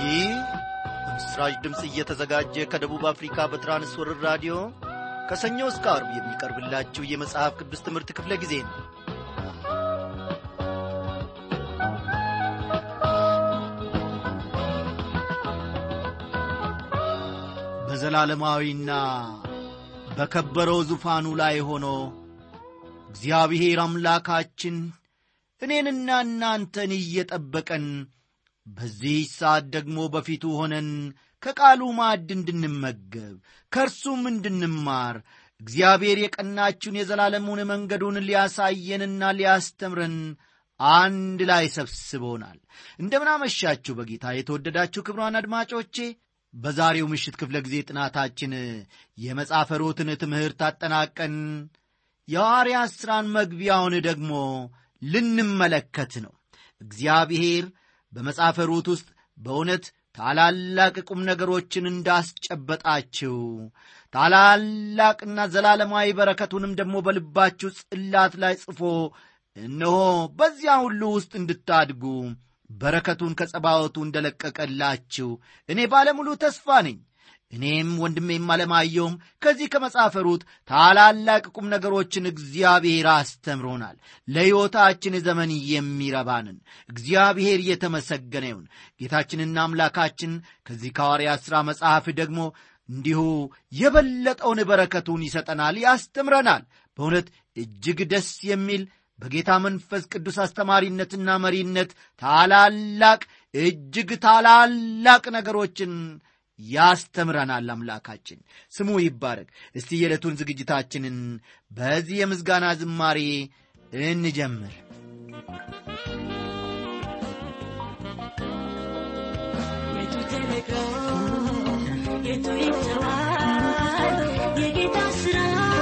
ይህ በምስራች ድምፅ እየተዘጋጀ ከደቡብ አፍሪካ በትራንስወርር ራዲዮ ከሰኞ እስከ አርብ የሚቀርብላችሁ የመጽሐፍ ቅዱስ ትምህርት ክፍለ ጊዜ ነው በዘላለማዊና በከበረው ዙፋኑ ላይ ሆኖ እግዚአብሔር አምላካችን እኔንና እናንተን እየጠበቀን በዚህ ሰዓት ደግሞ በፊቱ ሆነን ከቃሉ ማዕድ እንድንመገብ ከእርሱም እንድንማር እግዚአብሔር የቀናችውን የዘላለሙን መንገዱን ሊያሳየንና ሊያስተምረን አንድ ላይ ሰብስቦናል እንደምናመሻችሁ በጌታ የተወደዳችሁ ክብሯን አድማጮቼ በዛሬው ምሽት ክፍለ ጊዜ ጥናታችን የመጽሐፈ ሩትን ትምህርት አጠናቀን የሐዋርያት ሥራን መግቢያውን ደግሞ ልንመለከት ነው እግዚአብሔር በመጽሐፈ ሩት ውስጥ በእውነት ታላላቅ ቁም ነገሮችን እንዳስጨበጣችው ታላላቅና ዘላለማዊ በረከቱንም ደግሞ በልባችሁ ጽላት ላይ ጽፎ እነሆ በዚያ ሁሉ ውስጥ እንድታድጉ በረከቱን ከጸባወቱ እንደለቀቀላችሁ እኔ ባለሙሉ ተስፋ ነኝ እኔም ወንድሜም አለማየውም ከዚህ ከመጽሐፈ ሩት ታላላቅ ቁም ነገሮችን እግዚአብሔር አስተምሮናል ለሕይወታችን ዘመን የሚረባንን እግዚአብሔር እየተመሰገነ ይሁን ጌታችንና አምላካችን ከዚህ ከሐዋርያት ሥራ መጽሐፍ ደግሞ እንዲሁ የበለጠውን በረከቱን ይሰጠናል ያስተምረናል በእውነት እጅግ ደስ የሚል በጌታ መንፈስ ቅዱስ አስተማሪነትና መሪነት ታላላቅ እጅግ ታላላቅ ነገሮችን ያስተምረናል አምላካችን ስሙ ይባረክ እስቲ የዕለቱን ዝግጅታችንን በዚህ የምስጋና ዝማሬ እንጀምር የቱ ተነግሮ የቱ ይተዋል የጌታ ስራ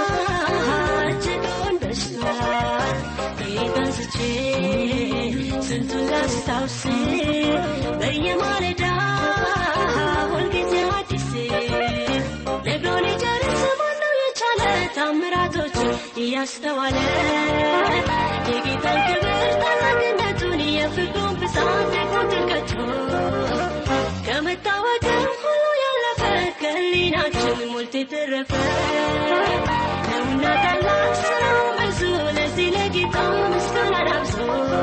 እጅጉን በዝቷል ጌታን ስቼ ስንቱን ላስታውስ በየማለዳ ሁልጊዜ አዲስ ነግሮ ሊጨርስ ማነው የቻለ ታምራቶች እያስተዋለ የጌታን ክብር ታላቅነቱን የፍቅሩን ብዛት ደግሞ ጥልቀቱ ከመታወቅም ሁሉ ያለፈ ከሊናችን ሞልቶ የተረፈ ነውና ታላቅ ስራው ብዙ ለዚህ ለጌታ ምስጋና ዳብሶ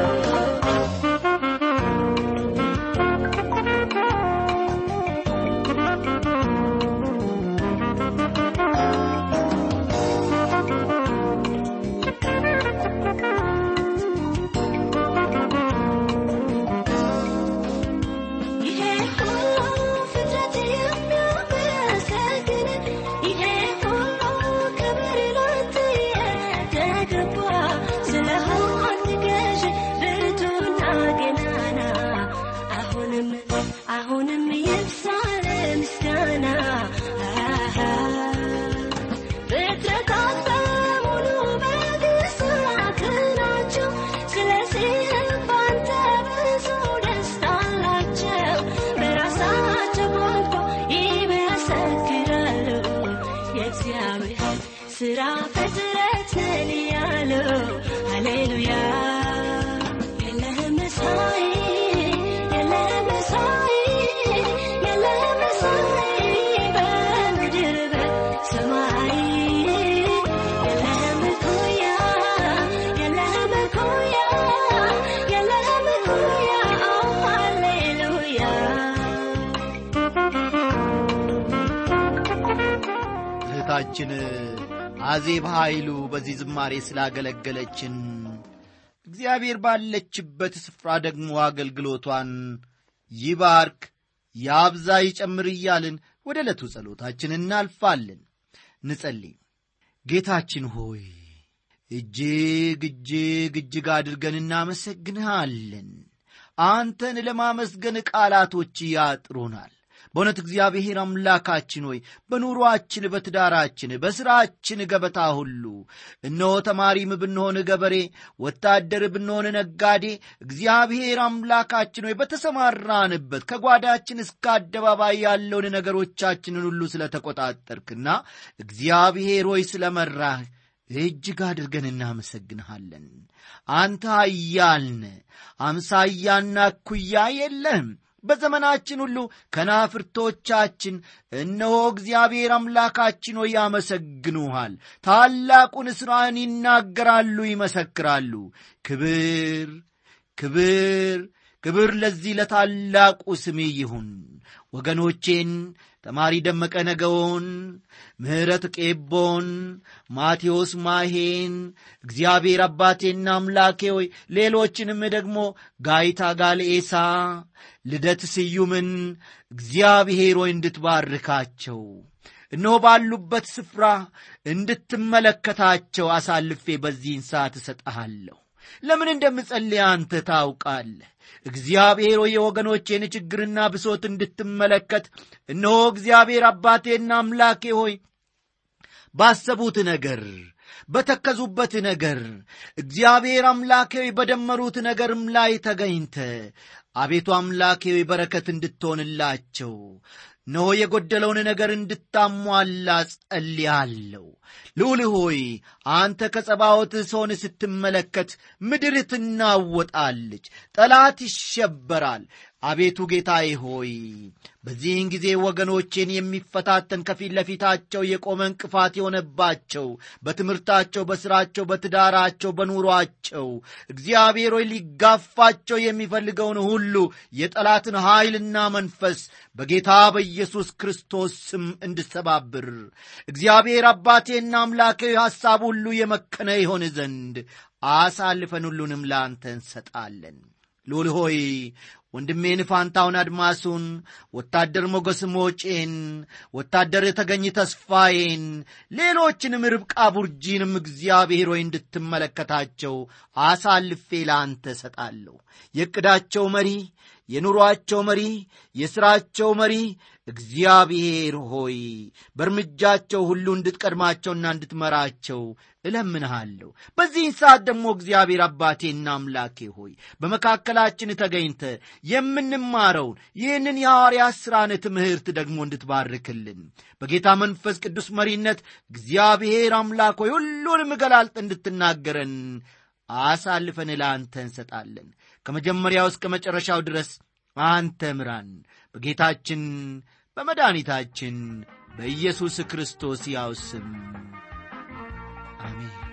ይሄ ሁሉ ፍጥረት የሚያመሰግን ይሄ ሁሉ ክብር ላንተ የተገባ ስለሆንክ ገዥ ብርቱና ገናና አሁንም አሁንም ይብሳል ምስጋና ፍጥረታት በሙሉ በግሳት ናቸው ስለዚህም ባንተ ብዙ ደስታ አላቸው በራሳቸው ቋንቋ ይመሰክራሉ የእግዚአብሔር ስራ ፍጥረት ነን እያሉ ሃሌሉያ የለህም መሳይ የለህም መሳይ የለህም መሳይ በምድር በሰማይ የለህም እኩያ የለህም እኩያ የለህም እኩያ ሃሌሉያ እህታችን አዜብ ኃይሉ በዚህ ዝማሬ ስላገለገለችን እግዚአብሔር ባለችበት ስፍራ ደግሞ አገልግሎቷን ይባርክ ያብዛ ይጨምር እያልን ወደ ዕለቱ ጸሎታችን እናልፋለን ንጸልይ ጌታችን ሆይ እጅግ እጅግ እጅግ አድርገን እናመሰግንሃለን አንተን ለማመስገን ቃላቶች ያጥሩናል በእውነት እግዚአብሔር አምላካችን ሆይ በኑሮአችን በትዳራችን በሥራችን ገበታ ሁሉ እነሆ ተማሪም ብንሆን ገበሬ ወታደር ብንሆን ነጋዴ እግዚአብሔር አምላካችን ሆይ በተሰማራንበት ከጓዳችን እስከ አደባባይ ያለውን ነገሮቻችንን ሁሉ ስለ ተቆጣጠርክና እግዚአብሔር ሆይ ስለ መራህ እጅግ አድርገን እናመሰግንሃለን አንተ ኃያልነ አምሳያና እኩያ የለህም በዘመናችን ሁሉ ከናፍርቶቻችን እነሆ እግዚአብሔር አምላካችን ሆይ ያመሰግኑሃል፣ ታላቁን ሥራህን ይናገራሉ፣ ይመሰክራሉ። ክብር ክብር ክብር ለዚህ ለታላቁ ስሜ ይሁን። ወገኖቼን ተማሪ ደመቀ ነገውን፣ ምሕረት ቄቦን፣ ማቴዎስ ማሄን እግዚአብሔር አባቴና አምላኬ ሆይ ሌሎችንም ደግሞ ጋይታ ጋልኤሳ፣ ልደት ስዩምን እግዚአብሔር ሆይ እንድትባርካቸው እነሆ ባሉበት ስፍራ እንድትመለከታቸው አሳልፌ በዚህን ሰዓት እሰጠሃለሁ። ለምን እንደምጸልይ አንተ ታውቃለህ። እግዚአብሔር ሆይ የወገኖቼን ችግርና ብሶት እንድትመለከት እነሆ እግዚአብሔር አባቴና አምላኬ ሆይ ባሰቡት ነገር በተከዙበት ነገር እግዚአብሔር አምላኬ ሆይ በደመሩት ነገርም ላይ ተገኝተ አቤቱ አምላኬ ሆይ በረከት እንድትሆንላቸው እነሆ የጎደለውን ነገር እንድታሟላ ጸልያለሁ። ልዑል ሆይ አንተ ከጸባዖት ሰውን ስትመለከት ምድር ትናወጣለች፣ ጠላት ይሸበራል። አቤቱ ጌታዬ ሆይ በዚህን ጊዜ ወገኖቼን የሚፈታተን ከፊት ለፊታቸው የቆመ እንቅፋት የሆነባቸው በትምህርታቸው፣ በሥራቸው፣ በትዳራቸው፣ በኑሯቸው እግዚአብሔር ሆይ ሊጋፋቸው የሚፈልገውን ሁሉ የጠላትን ኃይልና መንፈስ በጌታ በኢየሱስ ክርስቶስ ስም እንድሰባብር እግዚአብሔር አባቴና አምላኬ ሐሳብ ሁሉ የመከነ ይሆን ዘንድ አሳልፈን ሁሉንም ለአንተ እንሰጣለን። ልዑል ሆይ ወንድሜን ፋንታውን አድማሱን፣ ወታደር ሞገስ ሞጬን፣ ወታደር የተገኝ ተስፋዬን፣ ሌሎችንም ርብቃ ቡርጂንም እግዚአብሔር ሆይ እንድትመለከታቸው አሳልፌ ለአንተ እሰጣለሁ። የዕቅዳቸው መሪ፣ የኑሮአቸው መሪ፣ የሥራቸው መሪ እግዚአብሔር ሆይ በእርምጃቸው ሁሉ እንድትቀድማቸውና እንድትመራቸው እለምንሃለሁ። በዚህን ሰዓት ደግሞ እግዚአብሔር አባቴና አምላኬ ሆይ በመካከላችን ተገኝተ የምንማረውን ይህንን የሐዋርያት ሥራን ትምህርት ደግሞ እንድትባርክልን በጌታ መንፈስ ቅዱስ መሪነት እግዚአብሔር አምላክ ሆይ ሁሉንም ገላልጥ እንድትናገረን አሳልፈን ለአንተ እንሰጣለን። ከመጀመሪያው እስከ መጨረሻው ድረስ አንተ ምራን። በጌታችን በመድኃኒታችን በኢየሱስ ክርስቶስ ያው ስም አሜን።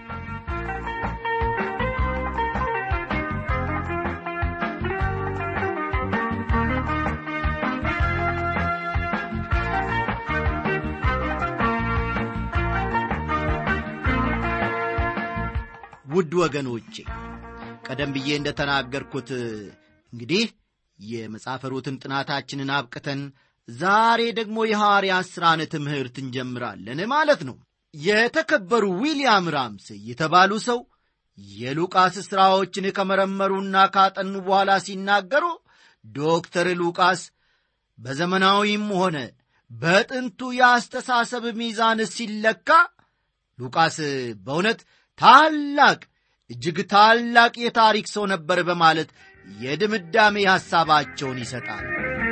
ውድ ወገኖቼ ቀደም ብዬ እንደ ተናገርኩት እንግዲህ የመጽሐፈ ሩትን ጥናታችንን አብቅተን ዛሬ ደግሞ የሐዋርያት ሥራን ትምህርት እንጀምራለን ማለት ነው። የተከበሩ ዊልያም ራምስ የተባሉ ሰው የሉቃስ ሥራዎችን ከመረመሩና ካጠኑ በኋላ ሲናገሩ ዶክተር ሉቃስ በዘመናዊም ሆነ በጥንቱ የአስተሳሰብ ሚዛን ሲለካ ሉቃስ በእውነት ታላቅ እጅግ ታላቅ የታሪክ ሰው ነበር በማለት የድምዳሜ ሐሳባቸውን ይሰጣል።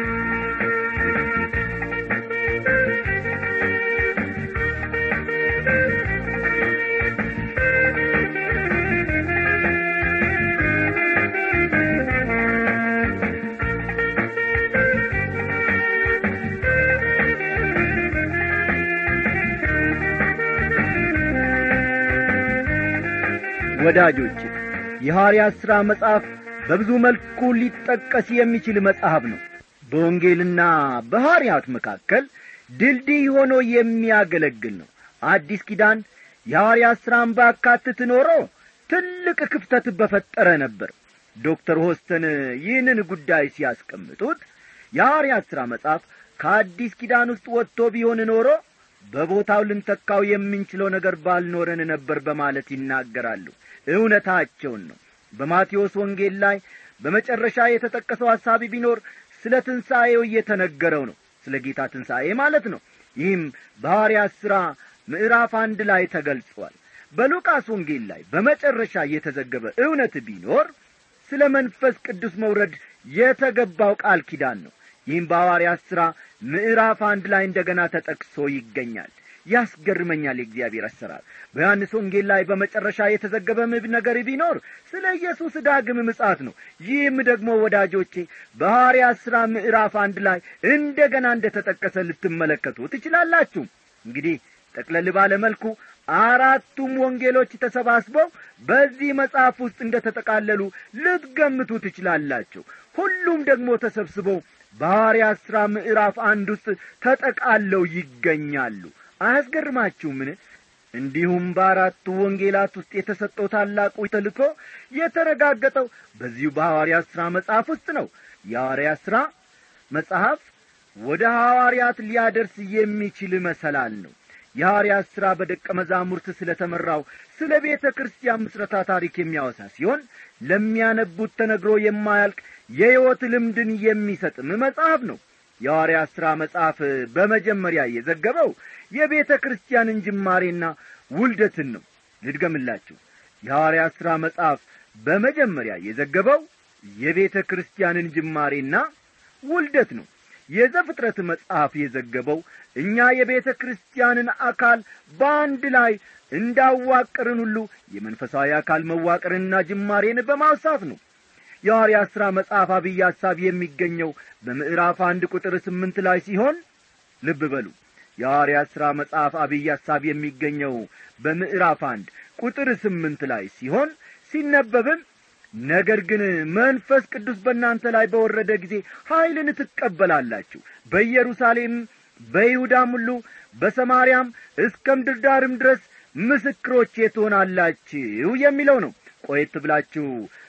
ወዳጆች የሐዋርያት ሥራ መጽሐፍ በብዙ መልኩ ሊጠቀስ የሚችል መጽሐፍ ነው። በወንጌልና በሐዋርያት መካከል ድልድይ ሆኖ የሚያገለግል ነው። አዲስ ኪዳን የሐዋርያት ሥራን ባካትት ኖሮ ትልቅ ክፍተት በፈጠረ ነበር። ዶክተር ሆስተን ይህንን ጉዳይ ሲያስቀምጡት የሐዋርያት ሥራ መጽሐፍ ከአዲስ ኪዳን ውስጥ ወጥቶ ቢሆን ኖሮ በቦታው ልንተካው የምንችለው ነገር ባልኖረን ነበር በማለት ይናገራሉ። እውነታቸውን ነው። በማቴዎስ ወንጌል ላይ በመጨረሻ የተጠቀሰው ሐሳቢ ቢኖር ስለ ትንሣኤው እየተነገረው ነው። ስለ ጌታ ትንሣኤ ማለት ነው። ይህም በሐዋርያት ሥራ ምዕራፍ አንድ ላይ ተገልጿል። በሉቃስ ወንጌል ላይ በመጨረሻ የተዘገበ እውነት ቢኖር ስለ መንፈስ ቅዱስ መውረድ የተገባው ቃል ኪዳን ነው። ይህም በሐዋርያት ሥራ ምዕራፍ አንድ ላይ እንደገና ተጠቅሶ ይገኛል። ያስገርመኛል የእግዚአብሔር አሰራር በዮሐንስ ወንጌል ላይ በመጨረሻ የተዘገበ ምብ ነገር ቢኖር ስለ ኢየሱስ ዳግም ምጻት ነው ይህም ደግሞ ወዳጆቼ በሐዋርያት ሥራ ምዕራፍ አንድ ላይ እንደ ገና እንደ ተጠቀሰ ልትመለከቱ ትችላላችሁ እንግዲህ ጠቅለል ባለ መልኩ አራቱም ወንጌሎች ተሰባስበው በዚህ መጽሐፍ ውስጥ እንደ ተጠቃለሉ ልትገምቱ ትችላላችሁ ሁሉም ደግሞ ተሰብስበው በሐዋርያት ሥራ ምዕራፍ አንድ ውስጥ ተጠቃለው ይገኛሉ አያስገርማችሁምን እንዲሁም በአራቱ ወንጌላት ውስጥ የተሰጠው ታላቁ ተልኮ የተረጋገጠው በዚሁ በሐዋርያት ሥራ መጽሐፍ ውስጥ ነው የሐዋርያት ሥራ መጽሐፍ ወደ ሐዋርያት ሊያደርስ የሚችል መሰላል ነው የሐዋርያት ሥራ በደቀ መዛሙርት ስለ ተመራው ስለ ቤተ ክርስቲያን ምስረታ ታሪክ የሚያወሳ ሲሆን ለሚያነቡት ተነግሮ የማያልቅ የሕይወት ልምድን የሚሰጥም መጽሐፍ ነው የሐዋርያት ሥራ መጽሐፍ በመጀመሪያ የዘገበው የቤተ ክርስቲያንን ጅማሬና ውልደትን ነው ልድገምላችሁ የሐዋርያት ሥራ መጽሐፍ በመጀመሪያ የዘገበው የቤተ ክርስቲያንን ጅማሬና ውልደት ነው የዘፍጥረት መጽሐፍ የዘገበው እኛ የቤተ ክርስቲያንን አካል በአንድ ላይ እንዳዋቅርን ሁሉ የመንፈሳዊ አካል መዋቅርንና ጅማሬን በማውሳት ነው የሐዋርያት ሥራ መጽሐፍ አብይ ሐሳብ የሚገኘው በምዕራፍ አንድ ቁጥር ስምንት ላይ ሲሆን ልብ በሉ የሐዋርያት ሥራ መጽሐፍ አብይ ሐሳብ የሚገኘው በምዕራፍ አንድ ቁጥር ስምንት ላይ ሲሆን ሲነበብም ነገር ግን መንፈስ ቅዱስ በእናንተ ላይ በወረደ ጊዜ ኀይልን ትቀበላላችሁ በኢየሩሳሌም በይሁዳም ሁሉ በሰማርያም እስከ ምድር ዳርም ድረስ ምስክሮቼ ትሆናላችሁ የሚለው ነው ቆየት ብላችሁ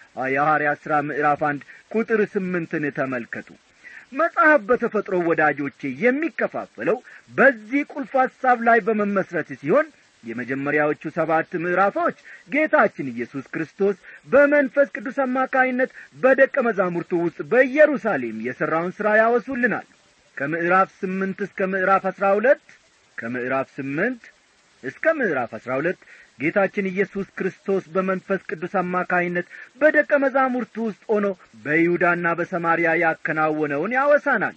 የሐዋርያት ሥራ ምዕራፍ አንድ ቁጥር ስምንትን ተመልከቱ መጽሐፍ በተፈጥሮ ወዳጆቼ የሚከፋፈለው በዚህ ቁልፍ ሐሳብ ላይ በመመስረት ሲሆን የመጀመሪያዎቹ ሰባት ምዕራፎች ጌታችን ኢየሱስ ክርስቶስ በመንፈስ ቅዱስ አማካይነት በደቀ መዛሙርቱ ውስጥ በኢየሩሳሌም የሠራውን ሥራ ያወሱልናል ከምዕራፍ ስምንት እስከ ምዕራፍ አሥራ ሁለት ከምዕራፍ ስምንት እስከ ምዕራፍ አሥራ ሁለት ጌታችን ኢየሱስ ክርስቶስ በመንፈስ ቅዱስ አማካይነት በደቀ መዛሙርቱ ውስጥ ሆኖ በይሁዳና በሰማርያ ያከናወነውን ያወሳናል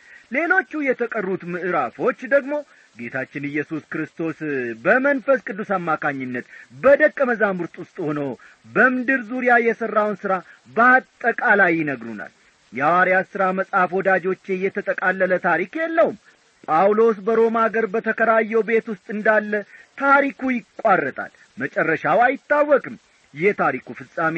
ሌሎቹ የተቀሩት ምዕራፎች ደግሞ ጌታችን ኢየሱስ ክርስቶስ በመንፈስ ቅዱስ አማካኝነት በደቀ መዛሙርት ውስጥ ሆኖ በምድር ዙሪያ የሠራውን ሥራ በአጠቃላይ ይነግሩናል የሐዋርያት ሥራ መጽሐፍ ወዳጆቼ የተጠቃለለ ታሪክ የለውም ጳውሎስ በሮማ አገር በተከራየው ቤት ውስጥ እንዳለ ታሪኩ ይቋረጣል መጨረሻው አይታወቅም የታሪኩ ፍጻሜ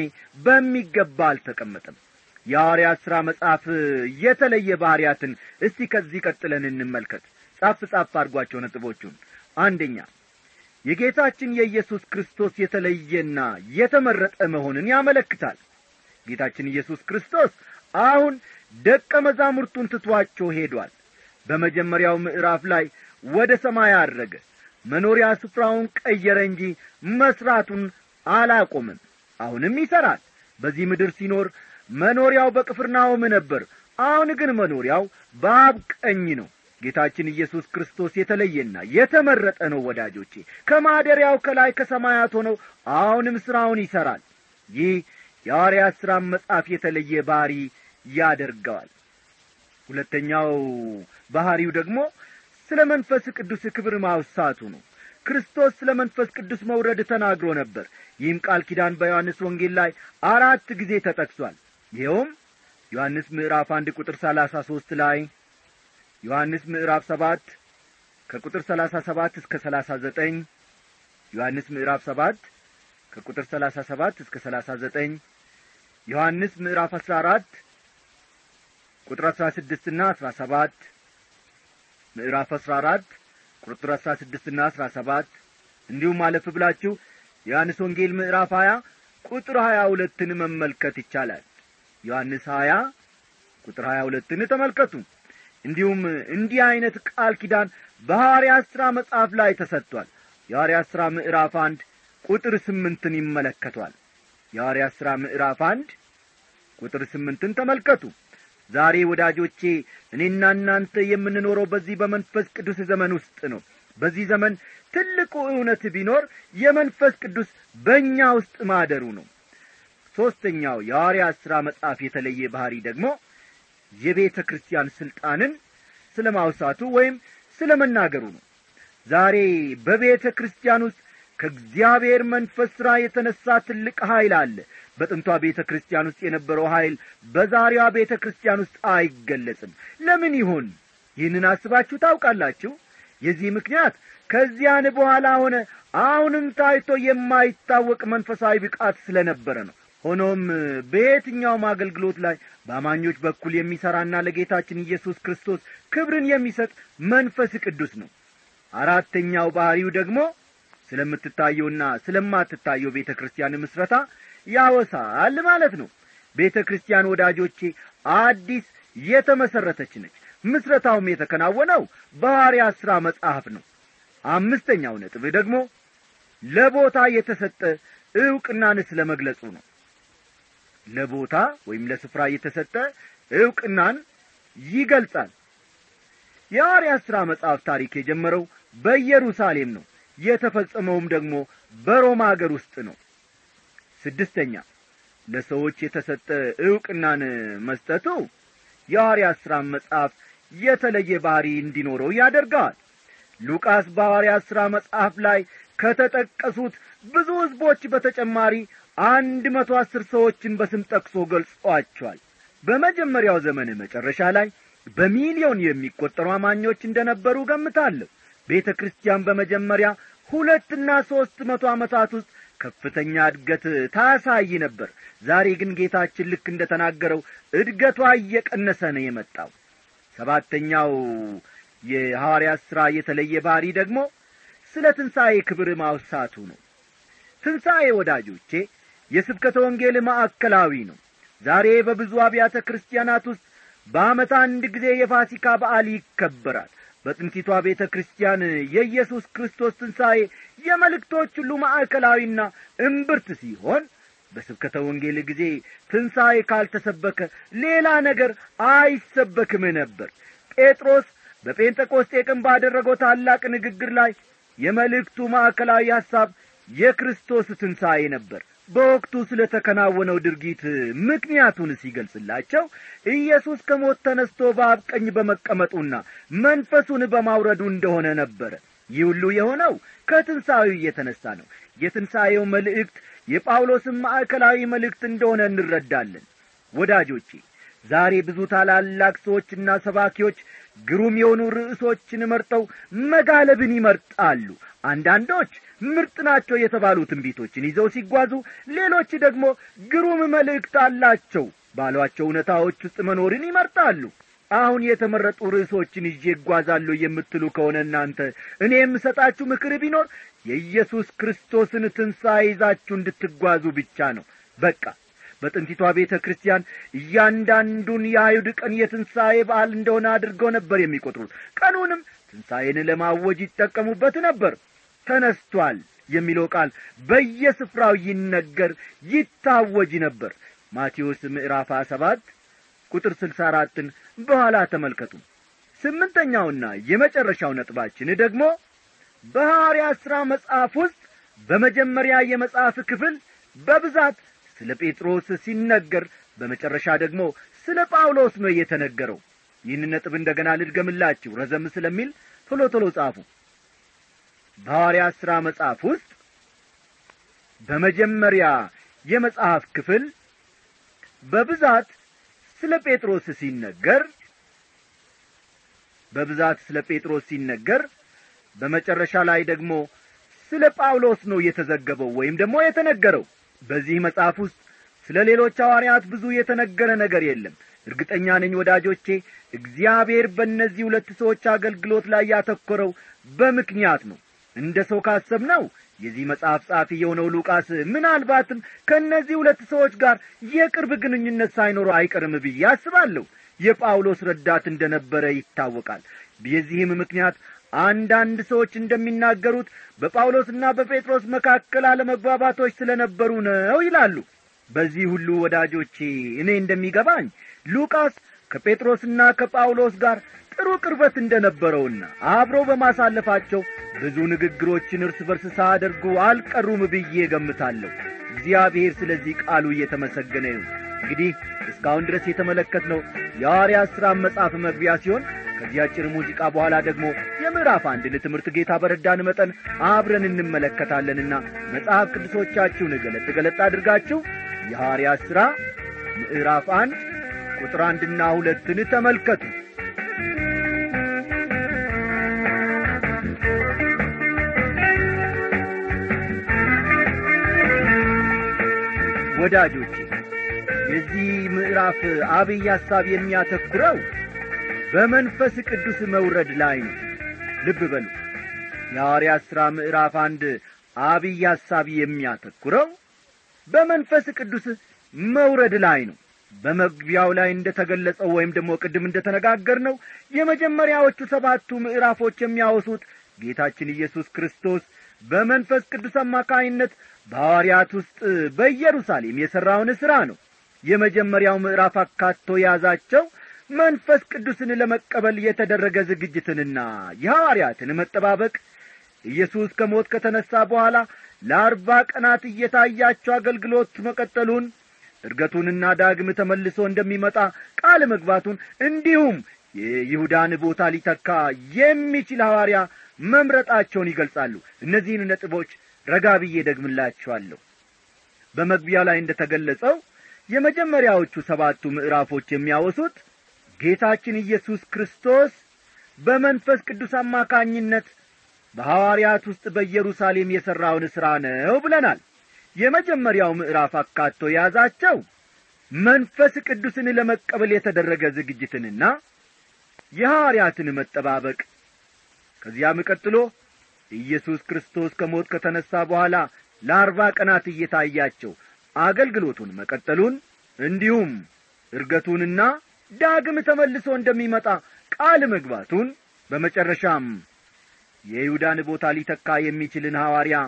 በሚገባ አልተቀመጠም የሐዋርያት ሥራ መጽሐፍ የተለየ ባሕርያትን እስቲ ከዚህ ቀጥለን እንመልከት ጻፍ ጻፍ አድርጓቸው ነጥቦቹን አንደኛ የጌታችን የኢየሱስ ክርስቶስ የተለየና የተመረጠ መሆንን ያመለክታል ጌታችን ኢየሱስ ክርስቶስ አሁን ደቀ መዛሙርቱን ትቷቸው ሄዷል በመጀመሪያው ምዕራፍ ላይ ወደ ሰማይ አድረገ መኖሪያ ስፍራውን ቀየረ እንጂ መሥራቱን አላቆምም አሁንም ይሠራል በዚህ ምድር ሲኖር መኖሪያው በቅፍርናሆም ነበር አሁን ግን መኖሪያው በአብ ቀኝ ነው ጌታችን ኢየሱስ ክርስቶስ የተለየና የተመረጠ ነው ወዳጆቼ ከማደሪያው ከላይ ከሰማያት ሆነው አሁንም ሥራውን ይሠራል ይህ የሐዋርያት ሥራ መጽሐፍ የተለየ ባሕሪ ያደርገዋል ሁለተኛው ባሕሪው ደግሞ ስለ መንፈስ ቅዱስ ክብር ማውሳቱ ነው ክርስቶስ ስለ መንፈስ ቅዱስ መውረድ ተናግሮ ነበር ይህም ቃል ኪዳን በዮሐንስ ወንጌል ላይ አራት ጊዜ ተጠቅሷል ይኸውም ዮሐንስ ምዕራፍ አንድ ቁጥር ሰላሳ ሦስት ላይ ዮሐንስ ምዕራፍ ሰባት ከቁጥር ሰላሳ ሰባት እስከ ሰላሳ ዘጠኝ ዮሐንስ ምዕራፍ ሰባት ከቁጥር ሰላሳ ሰባት እስከ ሰላሳ ዘጠኝ ዮሐንስ ምዕራፍ አስራ አራት ቁጥር አስራ ስድስትና አስራ ሰባት ምዕራፍ አስራ አራት ቁጥር አስራ ስድስትና አስራ ሰባት እንዲሁም አለፍ ብላችሁ የዮሐንስ ወንጌል ምዕራፍ ሀያ ቁጥር ሀያ ሁለትን መመልከት ይቻላል ዮሐንስ ሀያ ቁጥር ሀያ ሁለትን ተመልከቱ እንዲሁም እንዲህ ዐይነት ቃል ኪዳን በሐዋርያት ሥራ መጽሐፍ ላይ ተሰጥቷል የሐዋርያት ሥራ ምዕራፍ አንድ ቁጥር ስምንትን ይመለከቷል የሐዋርያት ሥራ ምዕራፍ አንድ ቁጥር ስምንትን ተመልከቱ ዛሬ ወዳጆቼ እኔና እናንተ የምንኖረው በዚህ በመንፈስ ቅዱስ ዘመን ውስጥ ነው በዚህ ዘመን ትልቁ እውነት ቢኖር የመንፈስ ቅዱስ በእኛ ውስጥ ማደሩ ነው ሦስተኛው የሐዋርያት ሥራ መጽሐፍ የተለየ ባሕሪ ደግሞ የቤተ ክርስቲያን ሥልጣንን ስለ ማውሳቱ ወይም ስለ መናገሩ ነው ዛሬ በቤተ ክርስቲያን ውስጥ ከእግዚአብሔር መንፈስ ሥራ የተነሣ ትልቅ ኀይል አለ በጥንቷ ቤተ ክርስቲያን ውስጥ የነበረው ኀይል በዛሬዋ ቤተ ክርስቲያን ውስጥ አይገለጽም ለምን ይሆን ይህንን አስባችሁ ታውቃላችሁ የዚህ ምክንያት ከዚያን በኋላ ሆነ አሁንም ታይቶ የማይታወቅ መንፈሳዊ ብቃት ስለ ነበረ ነው ሆኖም በየትኛውም አገልግሎት ላይ በአማኞች በኩል የሚሠራና ለጌታችን ኢየሱስ ክርስቶስ ክብርን የሚሰጥ መንፈስ ቅዱስ ነው አራተኛው ባሕሪው ደግሞ ስለምትታየውና ስለማትታየው ቤተ ክርስቲያን ምስረታ ያወሳል ማለት ነው ቤተ ክርስቲያን ወዳጆቼ አዲስ የተመሠረተች ነች ምስረታውም የተከናወነው በሐዋርያት ሥራ መጽሐፍ ነው አምስተኛው ነጥብ ደግሞ ለቦታ የተሰጠ ዕውቅናን ስለ መግለጹ ነው ለቦታ ወይም ለስፍራ የተሰጠ ዕውቅናን ይገልጻል የሐዋርያት ሥራ መጽሐፍ ታሪክ የጀመረው በኢየሩሳሌም ነው የተፈጸመውም ደግሞ በሮማ አገር ውስጥ ነው ስድስተኛ ለሰዎች የተሰጠ ዕውቅናን መስጠቱ የሐዋርያት ሥራ መጽሐፍ የተለየ ባሕሪ እንዲኖረው ያደርገዋል ሉቃስ በሐዋርያት ሥራ መጽሐፍ ላይ ከተጠቀሱት ብዙ ሕዝቦች በተጨማሪ አንድ መቶ አስር ሰዎችን በስም ጠቅሶ ገልጿቸዋል በመጀመሪያው ዘመን መጨረሻ ላይ በሚሊዮን የሚቈጠሩ አማኞች እንደ ነበሩ ገምታለሁ ቤተ ክርስቲያን በመጀመሪያ ሁለትና ሦስት መቶ ዓመታት ውስጥ ከፍተኛ እድገት ታሳይ ነበር ዛሬ ግን ጌታችን ልክ እንደ ተናገረው እድገቷ እየቀነሰ ነው የመጣው ሰባተኛው የሐዋርያት ሥራ የተለየ ባሕሪ ደግሞ ስለ ትንሣኤ ክብር ማውሳቱ ነው ትንሣኤ ወዳጆቼ የስብከተ ወንጌል ማዕከላዊ ነው ዛሬ በብዙ አብያተ ክርስቲያናት ውስጥ በዓመት አንድ ጊዜ የፋሲካ በዓል ይከበራል በጥንቲቷ ቤተ ክርስቲያን የኢየሱስ ክርስቶስ ትንሣኤ የመልእክቶች ሁሉ ማዕከላዊና እምብርት ሲሆን በስብከተ ወንጌል ጊዜ ትንሣኤ ካልተሰበከ ሌላ ነገር አይሰበክም ነበር ጴጥሮስ በጴንጠቆስጤ ቀን ባደረገው ታላቅ ንግግር ላይ የመልእክቱ ማዕከላዊ ሐሳብ የክርስቶስ ትንሣኤ ነበር በወቅቱ ስለ ተከናወነው ድርጊት ምክንያቱን ሲገልጽላቸው ኢየሱስ ከሞት ተነስቶ በአብ ቀኝ በመቀመጡና መንፈሱን በማውረዱ እንደሆነ ነበረ ይህ ሁሉ የሆነው ከትንሣኤው እየተነሣ ነው የትንሣኤው መልእክት የጳውሎስን ማዕከላዊ መልእክት እንደሆነ እንረዳለን ወዳጆቼ ዛሬ ብዙ ታላላቅ ሰዎችና ሰባኪዎች ግሩም የሆኑ ርዕሶችን መርጠው መጋለብን ይመርጣሉ አንዳንዶች ምርጥ ናቸው የተባሉ ትንቢቶችን ይዘው ሲጓዙ ሌሎች ደግሞ ግሩም መልእክት አላቸው ባሏቸው እውነታዎች ውስጥ መኖርን ይመርጣሉ አሁን የተመረጡ ርዕሶችን ይዤ እጓዛለሁ የምትሉ ከሆነ እናንተ እኔ የምሰጣችሁ ምክር ቢኖር የኢየሱስ ክርስቶስን ትንሣኤ ይዛችሁ እንድትጓዙ ብቻ ነው በቃ በጥንቲቷ ቤተ ክርስቲያን እያንዳንዱን የአይሁድ ቀን የትንሣኤ በዓል እንደሆነ አድርገው ነበር የሚቈጥሩት ቀኑንም ትንሣኤን ለማወጅ ይጠቀሙበት ነበር ተነስቷል የሚለው ቃል በየስፍራው ይነገር ይታወጅ ነበር ማቴዎስ ምዕራፍ ሰባት ቁጥር ስልሳ አራትን በኋላ ተመልከቱ ስምንተኛውና የመጨረሻው ነጥባችን ደግሞ በሐዋርያት ሥራ መጽሐፍ ውስጥ በመጀመሪያ የመጽሐፍ ክፍል በብዛት ስለ ጴጥሮስ ሲነገር በመጨረሻ ደግሞ ስለ ጳውሎስ ነው የተነገረው ይህን ነጥብ እንደገና ልድገምላችሁ ረዘም ስለሚል ቶሎ ቶሎ ጻፉ በሐዋርያት ሥራ መጽሐፍ ውስጥ በመጀመሪያ የመጽሐፍ ክፍል በብዛት ስለ ጴጥሮስ ሲነገር በብዛት ስለ ጴጥሮስ ሲነገር በመጨረሻ ላይ ደግሞ ስለ ጳውሎስ ነው የተዘገበው ወይም ደግሞ የተነገረው በዚህ መጽሐፍ ውስጥ ስለ ሌሎች ሐዋርያት ብዙ የተነገረ ነገር የለም እርግጠኛ ነኝ ወዳጆቼ እግዚአብሔር በእነዚህ ሁለት ሰዎች አገልግሎት ላይ ያተኮረው በምክንያት ነው እንደ ሰው ካሰብነው የዚህ መጽሐፍ ጸሐፊ የሆነው ሉቃስ ምናልባትም ከእነዚህ ሁለት ሰዎች ጋር የቅርብ ግንኙነት ሳይኖረው አይቀርም ብዬ አስባለሁ የጳውሎስ ረዳት እንደ ነበረ ይታወቃል የዚህም ምክንያት አንዳንድ ሰዎች እንደሚናገሩት በጳውሎስና በጴጥሮስ መካከል አለመግባባቶች ስለ ነበሩ ነው ይላሉ በዚህ ሁሉ ወዳጆቼ እኔ እንደሚገባኝ ሉቃስ ከጴጥሮስና ከጳውሎስ ጋር ጥሩ ቅርበት እንደ ነበረውና አብረው በማሳለፋቸው ብዙ ንግግሮችን እርስ በርስ ሳያደርጉ አልቀሩም ብዬ ገምታለሁ እግዚአብሔር ስለዚህ ቃሉ እየተመሰገነ ይሁን እንግዲህ እስካሁን ድረስ የተመለከትነው የሐዋርያት ሥራ መጽሐፍ መግቢያ ሲሆን ከዚህ አጭር ሙዚቃ በኋላ ደግሞ ከምዕራፍ አንድን ትምህርት ጌታ በረዳን መጠን አብረን እንመለከታለንና መጽሐፍ ቅዱሶቻችሁን ገለጥ ገለጥ አድርጋችሁ የሐዋርያት ሥራ ምዕራፍ አንድ ቁጥር አንድና ሁለትን ተመልከቱ ወዳጆቼ የዚህ ምዕራፍ አብይ ሐሳብ የሚያተኩረው በመንፈስ ቅዱስ መውረድ ላይ ነው ልብ በሉ የሐዋርያት ሥራ ምዕራፍ አንድ አብይ ሐሳብ የሚያተኩረው በመንፈስ ቅዱስ መውረድ ላይ ነው በመግቢያው ላይ እንደ ተገለጸው ወይም ደግሞ ቅድም እንደ ተነጋገር ነው የመጀመሪያዎቹ ሰባቱ ምዕራፎች የሚያወሱት ጌታችን ኢየሱስ ክርስቶስ በመንፈስ ቅዱስ አማካይነት በሐዋርያት ውስጥ በኢየሩሳሌም የሠራውን ሥራ ነው የመጀመሪያው ምዕራፍ አካቶ የያዛቸው መንፈስ ቅዱስን ለመቀበል የተደረገ ዝግጅትንና የሐዋርያትን መጠባበቅ ኢየሱስ ከሞት ከተነሣ በኋላ ለአርባ ቀናት እየታያቸው አገልግሎት መቀጠሉን እርገቱንና ዳግም ተመልሶ እንደሚመጣ ቃል መግባቱን እንዲሁም የይሁዳን ቦታ ሊተካ የሚችል ሐዋርያ መምረጣቸውን ይገልጻሉ እነዚህን ነጥቦች ረጋ ብዬ ደግምላችኋለሁ በመግቢያ ላይ እንደ ተገለጸው የመጀመሪያዎቹ ሰባቱ ምዕራፎች የሚያወሱት ጌታችን ኢየሱስ ክርስቶስ በመንፈስ ቅዱስ አማካኝነት በሐዋርያት ውስጥ በኢየሩሳሌም የሠራውን ሥራ ነው ብለናል የመጀመሪያው ምዕራፍ አካቶ የያዛቸው መንፈስ ቅዱስን ለመቀበል የተደረገ ዝግጅትንና የሐዋርያትን መጠባበቅ ከዚያም ቀጥሎ ኢየሱስ ክርስቶስ ከሞት ከተነሣ በኋላ ለአርባ ቀናት እየታያቸው አገልግሎቱን መቀጠሉን እንዲሁም እርገቱንና ዳግም ተመልሶ እንደሚመጣ ቃል መግባቱን በመጨረሻም የይሁዳን ቦታ ሊተካ የሚችልን ሐዋርያ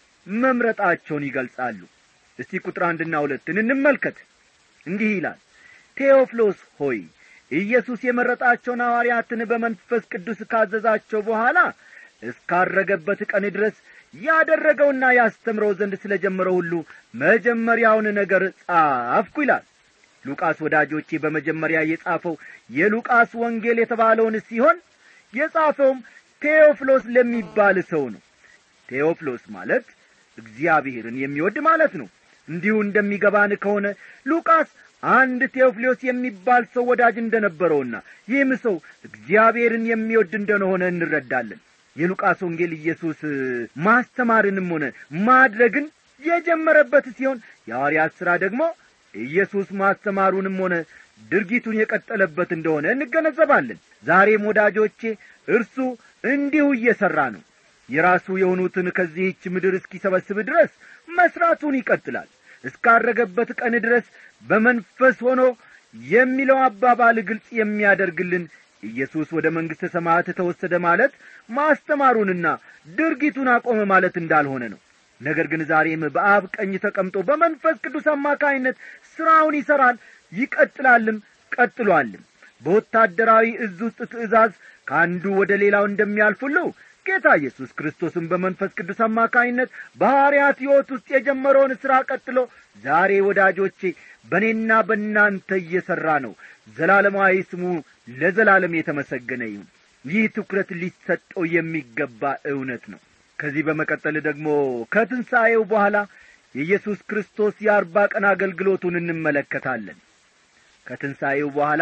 መምረጣቸውን ይገልጻሉ እስቲ ቁጥር አንድና ሁለትን እንመልከት እንዲህ ይላል ቴዎፍሎስ ሆይ ኢየሱስ የመረጣቸውን ሐዋርያትን በመንፈስ ቅዱስ ካዘዛቸው በኋላ እስካረገበት ቀን ድረስ ያደረገውና ያስተምረው ዘንድ ስለ ጀመረው ሁሉ መጀመሪያውን ነገር ጻፍኩ ይላል ሉቃስ ወዳጆቼ በመጀመሪያ የጻፈው የሉቃስ ወንጌል የተባለውን ሲሆን የጻፈውም ቴዎፍሎስ ለሚባል ሰው ነው ቴዎፍሎስ ማለት እግዚአብሔርን የሚወድ ማለት ነው እንዲሁ እንደሚገባን ከሆነ ሉቃስ አንድ ቴዎፍሎስ የሚባል ሰው ወዳጅ እንደነበረውና ይህም ሰው እግዚአብሔርን የሚወድ እንደሆነ እንረዳለን የሉቃስ ወንጌል ኢየሱስ ማስተማርንም ሆነ ማድረግን የጀመረበት ሲሆን የሐዋርያት ሥራ ደግሞ ኢየሱስ ማስተማሩንም ሆነ ድርጊቱን የቀጠለበት እንደሆነ እንገነዘባለን ዛሬም ወዳጆቼ እርሱ እንዲሁ እየሠራ ነው የራሱ የሆኑትን ከዚህች ምድር እስኪሰበስብ ድረስ መሥራቱን ይቀጥላል እስካረገበት ቀን ድረስ በመንፈስ ሆኖ የሚለው አባባል ግልጽ የሚያደርግልን ኢየሱስ ወደ መንግሥተ ሰማያት ተወሰደ ማለት ማስተማሩንና ድርጊቱን አቆመ ማለት እንዳልሆነ ነው ነገር ግን ዛሬም በአብ ቀኝ ተቀምጦ በመንፈስ ቅዱስ አማካይነት ሥራውን ይሠራል ይቀጥላልም ቀጥሏልም በወታደራዊ እዝ ውስጥ ትእዛዝ ከአንዱ ወደ ሌላው እንደሚያልፍ ሁሉ ጌታ ኢየሱስ ክርስቶስን በመንፈስ ቅዱስ አማካይነት በሐዋርያት ሕይወት ውስጥ የጀመረውን ሥራ ቀጥሎ ዛሬ ወዳጆቼ በእኔና በእናንተ እየሠራ ነው ዘላለማዊ ስሙ ለዘላለም የተመሰገነ ይሁን ይህ ትኩረት ሊሰጠው የሚገባ እውነት ነው ከዚህ በመቀጠል ደግሞ ከትንሣኤው በኋላ የኢየሱስ ክርስቶስ የአርባ ቀን አገልግሎቱን እንመለከታለን ከትንሣኤው በኋላ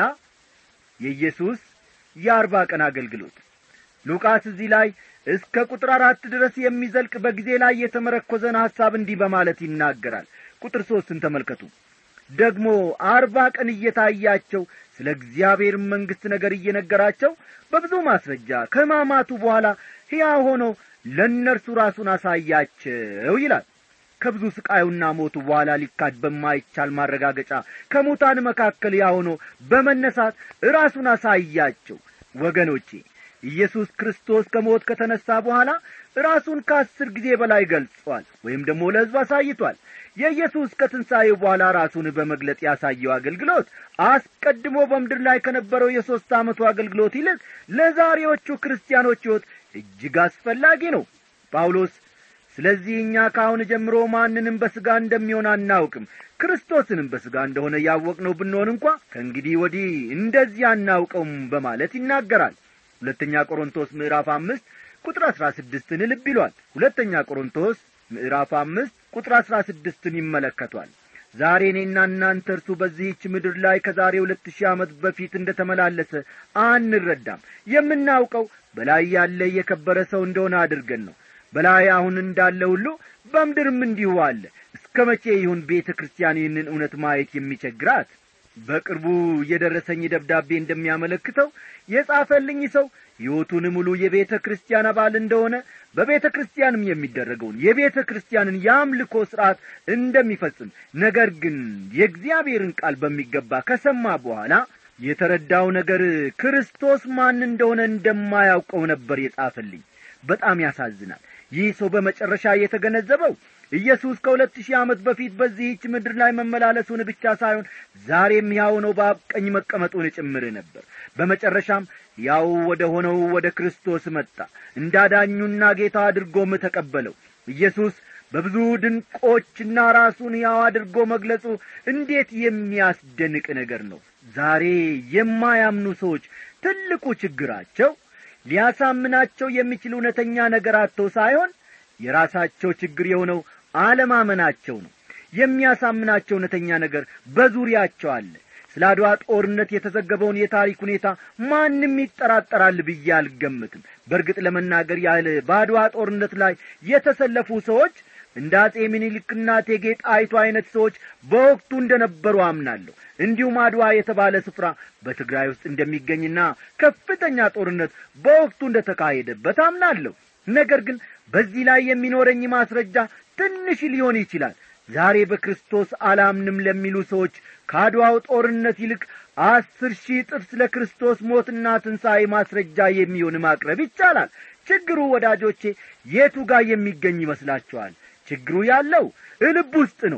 የኢየሱስ የአርባ ቀን አገልግሎት ሉቃስ እዚህ ላይ እስከ ቁጥር አራት ድረስ የሚዘልቅ በጊዜ ላይ የተመረኰዘን ሐሳብ እንዲህ በማለት ይናገራል ቁጥር ሦስትን ተመልከቱ ደግሞ አርባ ቀን እየታያቸው ስለ እግዚአብሔር መንግሥት ነገር እየነገራቸው በብዙ ማስረጃ ከማማቱ በኋላ ሕያው ሆኖ ለእነርሱ ራሱን አሳያቸው ይላል ከብዙ ስቃዩና ሞቱ በኋላ ሊካድ በማይቻል ማረጋገጫ ከሙታን መካከል ያሆኖ በመነሳት ራሱን አሳያቸው ወገኖቼ ኢየሱስ ክርስቶስ ከሞት ከተነሣ በኋላ ራሱን ከአስር ጊዜ በላይ ገልጿል ወይም ደግሞ ለሕዝብ አሳይቷል የኢየሱስ ከትንሣኤው በኋላ ራሱን በመግለጥ ያሳየው አገልግሎት አስቀድሞ በምድር ላይ ከነበረው የሦስት ዓመቱ አገልግሎት ይልቅ ለዛሬዎቹ ክርስቲያኖች ሕይወት እጅግ አስፈላጊ ነው ጳውሎስ ስለዚህ እኛ ከአሁን ጀምሮ ማንንም በሥጋ እንደሚሆን አናውቅም ክርስቶስንም በሥጋ እንደሆነ ያወቅነው ብንሆን እንኳ ከእንግዲህ ወዲህ እንደዚህ አናውቀውም በማለት ይናገራል ሁለተኛ ቆሮንቶስ ምዕራፍ አምስት ቁጥር አሥራ ስድስትን ልብ ይሏል ሁለተኛ ቆሮንቶስ ምዕራፍ አምስት ቁጥር አሥራ ስድስትን ይመለከቷል ዛሬ እኔና እናንተ እርሱ በዚህች ምድር ላይ ከዛሬ ሁለት ሺህ ዓመት በፊት እንደ ተመላለሰ አንረዳም የምናውቀው በላይ ያለ የከበረ ሰው እንደሆነ አድርገን ነው በላይ አሁን እንዳለ ሁሉ በምድርም እንዲሁ አለ እስከ መቼ ይሁን ቤተ ክርስቲያን ይህንን እውነት ማየት የሚቸግራት በቅርቡ የደረሰኝ ደብዳቤ እንደሚያመለክተው የጻፈልኝ ሰው ሕይወቱን ሙሉ የቤተ ክርስቲያን አባል እንደሆነ በቤተ ክርስቲያንም የሚደረገውን የቤተ ክርስቲያንን የአምልኮ ሥርዓት እንደሚፈጽም ነገር ግን የእግዚአብሔርን ቃል በሚገባ ከሰማ በኋላ የተረዳው ነገር ክርስቶስ ማን እንደሆነ እንደማያውቀው ነበር የጻፈልኝ በጣም ያሳዝናል ይህ ሰው በመጨረሻ የተገነዘበው ኢየሱስ ከሁለት ሺህ ዓመት በፊት በዚህች ምድር ላይ መመላለሱን ብቻ ሳይሆን ዛሬም ያው ነው በአብ ቀኝ መቀመጡን ጭምር ነበር በመጨረሻም ያው ወደ ሆነው ወደ ክርስቶስ መጣ እንዳዳኙና ጌታ አድርጎም ተቀበለው ኢየሱስ በብዙ ድንቆችና ራሱን ያው አድርጎ መግለጹ እንዴት የሚያስደንቅ ነገር ነው ዛሬ የማያምኑ ሰዎች ትልቁ ችግራቸው ሊያሳምናቸው የሚችል እውነተኛ ነገር አጥተው ሳይሆን የራሳቸው ችግር የሆነው አለማመናቸው ነው የሚያሳምናቸው እውነተኛ ነገር በዙሪያቸው አለ ስለ አድዋ ጦርነት የተዘገበውን የታሪክ ሁኔታ ማንም ይጠራጠራል ብዬ አልገምትም በእርግጥ ለመናገር ያህል በአድዋ ጦርነት ላይ የተሰለፉ ሰዎች እንደ አጼ ሚኒልክና እቴጌ ጣይቱ አይነት ሰዎች በወቅቱ እንደ ነበሩ አምናለሁ እንዲሁም አድዋ የተባለ ስፍራ በትግራይ ውስጥ እንደሚገኝና ከፍተኛ ጦርነት በወቅቱ እንደ ተካሄደበት አምናለሁ ነገር ግን በዚህ ላይ የሚኖረኝ ማስረጃ ትንሽ ሊሆን ይችላል ዛሬ በክርስቶስ አላምንም ለሚሉ ሰዎች ከአድዋው ጦርነት ይልቅ አስር ሺህ ጥፍ ስለ ክርስቶስ ሞትና ትንሣኤ ማስረጃ የሚሆን ማቅረብ ይቻላል ችግሩ ወዳጆቼ የቱ ጋር የሚገኝ ይመስላችኋል ችግሩ ያለው ልብ ውስጥ ነው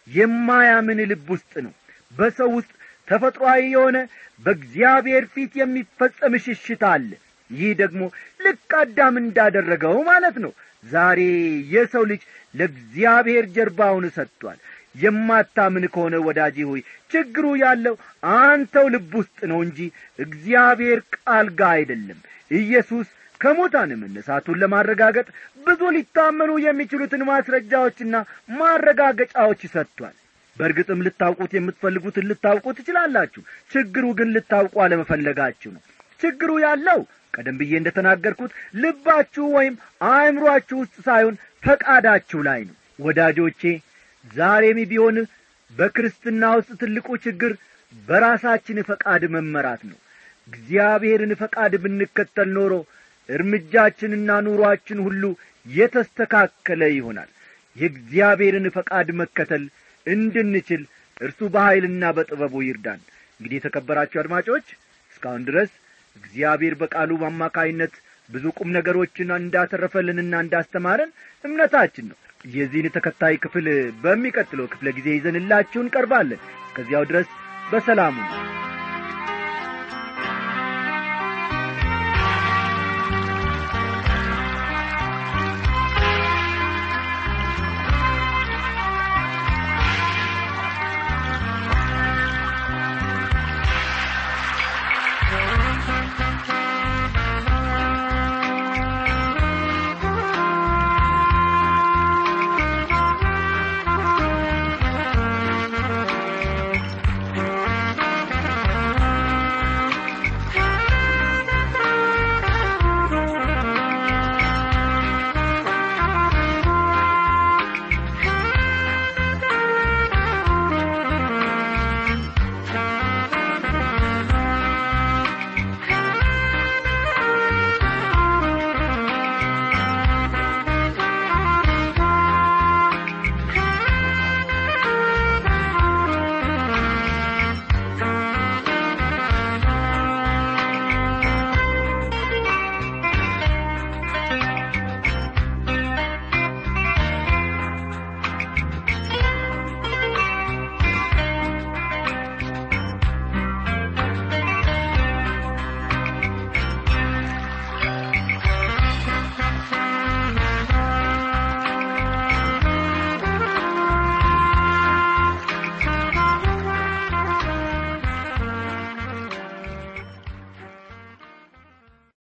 የማያምን ልብ ውስጥ ነው በሰው ውስጥ ተፈጥሮአዊ የሆነ በእግዚአብሔር ፊት የሚፈጸም ሽሽት አለ ይህ ደግሞ ልክ አዳም እንዳደረገው ማለት ነው ዛሬ የሰው ልጅ ለእግዚአብሔር ጀርባውን ሰጥቷል የማታምን ከሆነ ወዳጄ ሆይ ችግሩ ያለው አንተው ልብ ውስጥ ነው እንጂ እግዚአብሔር ቃል ጋር አይደለም ኢየሱስ ከሙታን መነሳቱን ለማረጋገጥ ብዙ ሊታመኑ የሚችሉትን ማስረጃዎችና ማረጋገጫዎች ሰጥቷል በእርግጥም ልታውቁት የምትፈልጉትን ልታውቁ ትችላላችሁ ችግሩ ግን ልታውቁ አለመፈለጋችሁ ነው ችግሩ ያለው ቀደም ብዬ እንደ ተናገርኩት ልባችሁ ወይም አእምሮአችሁ ውስጥ ሳይሆን ፈቃዳችሁ ላይ ነው ወዳጆቼ ዛሬም ቢሆን በክርስትና ውስጥ ትልቁ ችግር በራሳችን ፈቃድ መመራት ነው እግዚአብሔርን ፈቃድ ብንከተል ኖሮ እርምጃችንና ኑሮአችን ሁሉ የተስተካከለ ይሆናል የእግዚአብሔርን ፈቃድ መከተል እንድንችል እርሱ በኀይልና በጥበቡ ይርዳን እንግዲህ የተከበራችሁ አድማጮች እስካሁን ድረስ እግዚአብሔር በቃሉ አማካይነት ብዙ ቁም ነገሮችን እንዳተረፈልንና እንዳስተማረን እምነታችን ነው የዚህን ተከታይ ክፍል በሚቀጥለው ክፍለ ጊዜ ይዘንላችሁ እንቀርባለን እስከዚያው ድረስ በሰላሙ ነው